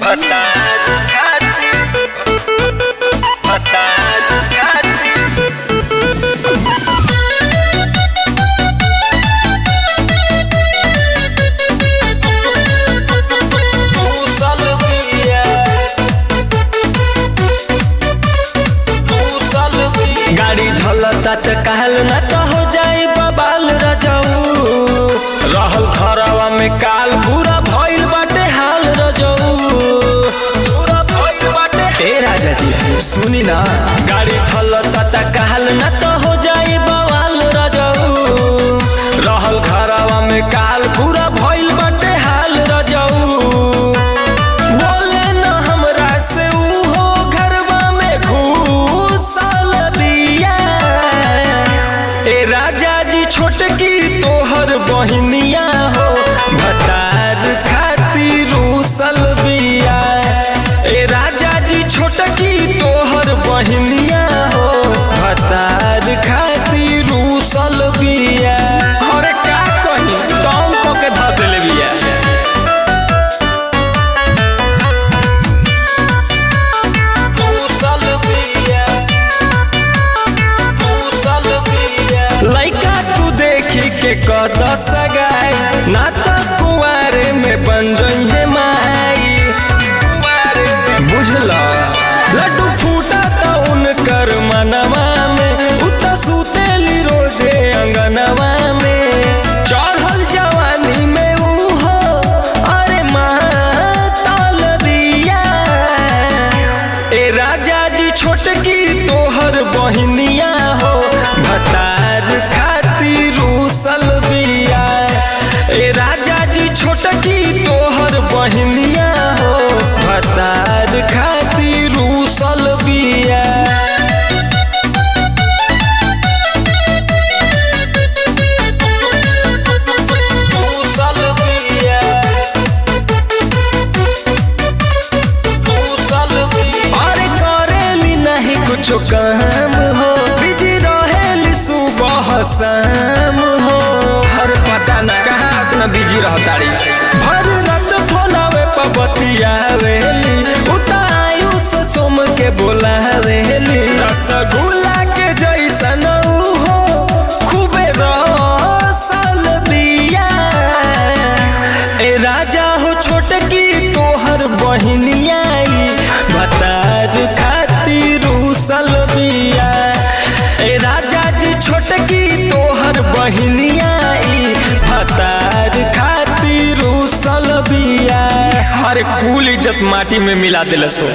भतार खातिर भतार खातिर दूसल बिया दूसल बिया गाड़ी धलता त कहल न त हो जाई बबाल रजऊ रहल घरवा में काल पूरा भइल बाटे हाल रजऊ पूरा भइल बाटे ए राजा जी सुनी ना गाड़ी धलता त कहल न त हो जाई बवाल रजऊ रहल घरवा में काल पूरा भइल बाटे हाल रजऊ बोले न हमरा से ऊ हो घरवा में घूसल बिया ए राजा जी छोटकी तोहर बहिनिया हो भतार खातिर रूसल बिया ए राजा जी छोटकी तोहर बहिनिया हो भतार खातिर रूसल बिया अरे का कही कौन क के ध देले बिया दूसल बिया दूसल बिया लइका तू देखी के कद सगाई ना त कुआरे में बन जइहे माई कुंवारे में बुझल लड्डू फूटा त उनकर मनवा में उत सुतेली रोजे अंगनवा में चढ़ल जवानी में ऊ हो अरे मातल बिया ए राजा जी छोटकी तोहर बहिनिया हो भतार खातिर रूसल बिया ए राजा जी छोटकी तोहर बहिनिया हो भतार खातिर रूसल बिया दूसल बिया दूसल बिया अरे करेली नहीं कुछ काम हो बिजी रहेली सुबह शाम हो हर पता न कहाँ इतना बिजी रहताड़ी भर रात फोनावे पर बतियावेली उता आयुष सोम के बोलावेली रसगुल्ला के जैसन ऊ हो खूबे रसल बिया ए राजा हो छोटकी तोहर बहिनिया ई भतार खातिर रूसल बिया ए राजा जी छोटकी तोहर बहिनिया ई भतार खातिर रूसल बिया हर कुल इज्जत माटी में मिला दिलस हो